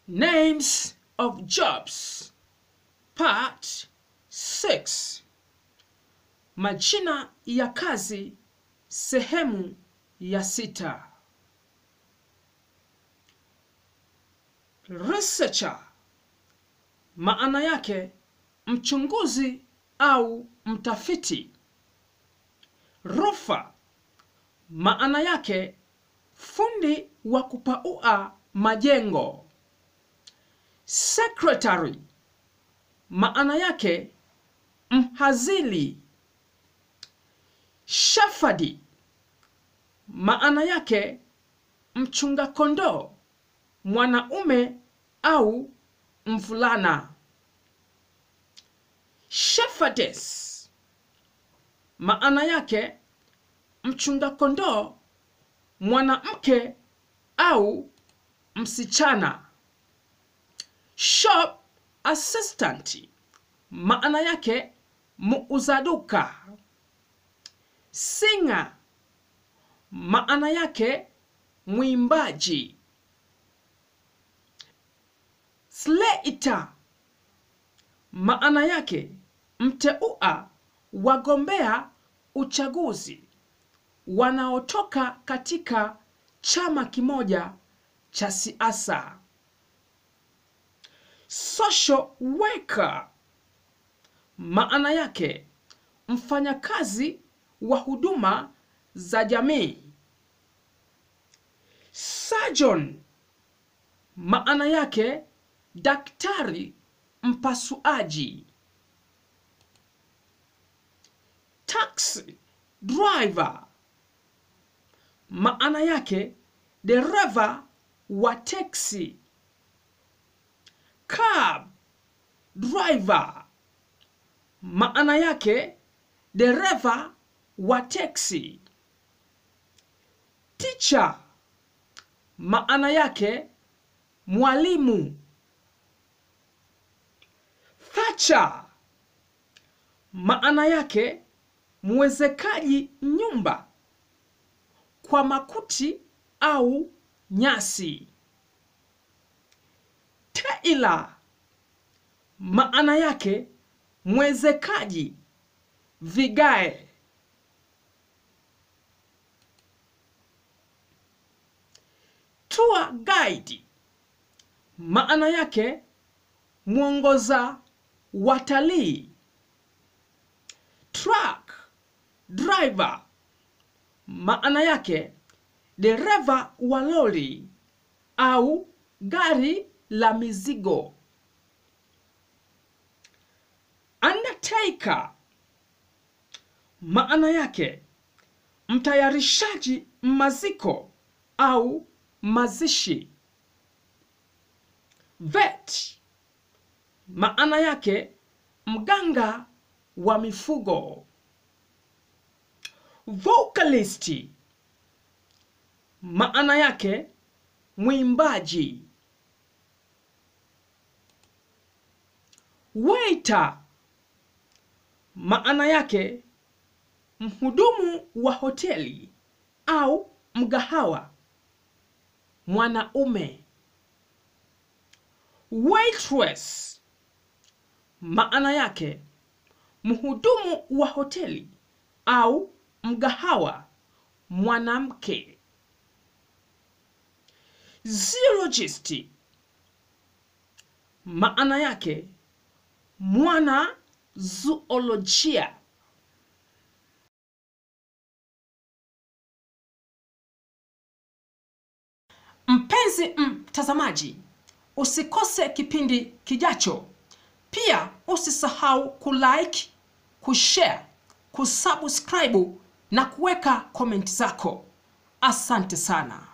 Names of Jobs Part 6 Majina ya kazi sehemu ya sita Researcher maana yake mchunguzi au mtafiti. Roofer maana yake fundi wa kupaua majengo. Secretary maana yake mhazili. Shepherd maana yake mchunga kondoo, mwanaume au mvulana. Shepherdess maana yake mchunga kondoo, mwanamke au msichana. Shop assistant maana yake muuza duka. Singer maana yake mwimbaji. Slater maana yake mteua wagombea uchaguzi wanaotoka katika chama kimoja cha siasa. Social worker maana yake mfanyakazi wa huduma za jamii. Surgeon maana yake daktari mpasuaji. Taxi driver maana yake dereva wa teksi. Cab driver maana yake dereva wa teksi. Teacher maana yake mwalimu. Thatcher maana yake mwezekaji nyumba kwa makuti au nyasi. Tailor maana yake mwezekaji vigae. Tour guide maana yake mwongoza watalii. Truck driver maana yake dereva wa lori au gari la mizigo. Undertaker maana yake mtayarishaji maziko au mazishi. Vet maana yake mganga wa mifugo. Vocalist maana yake mwimbaji. Waiter maana yake mhudumu wa hoteli au mgahawa, mwanaume. Waitress maana yake mhudumu wa hoteli au mgahawa, mwanamke. Zoologist maana yake mwana zoolojia. Mpenzi mtazamaji, usikose kipindi kijacho. Pia usisahau kulike, kushare, kusubscribe na kuweka komenti zako. Asante sana.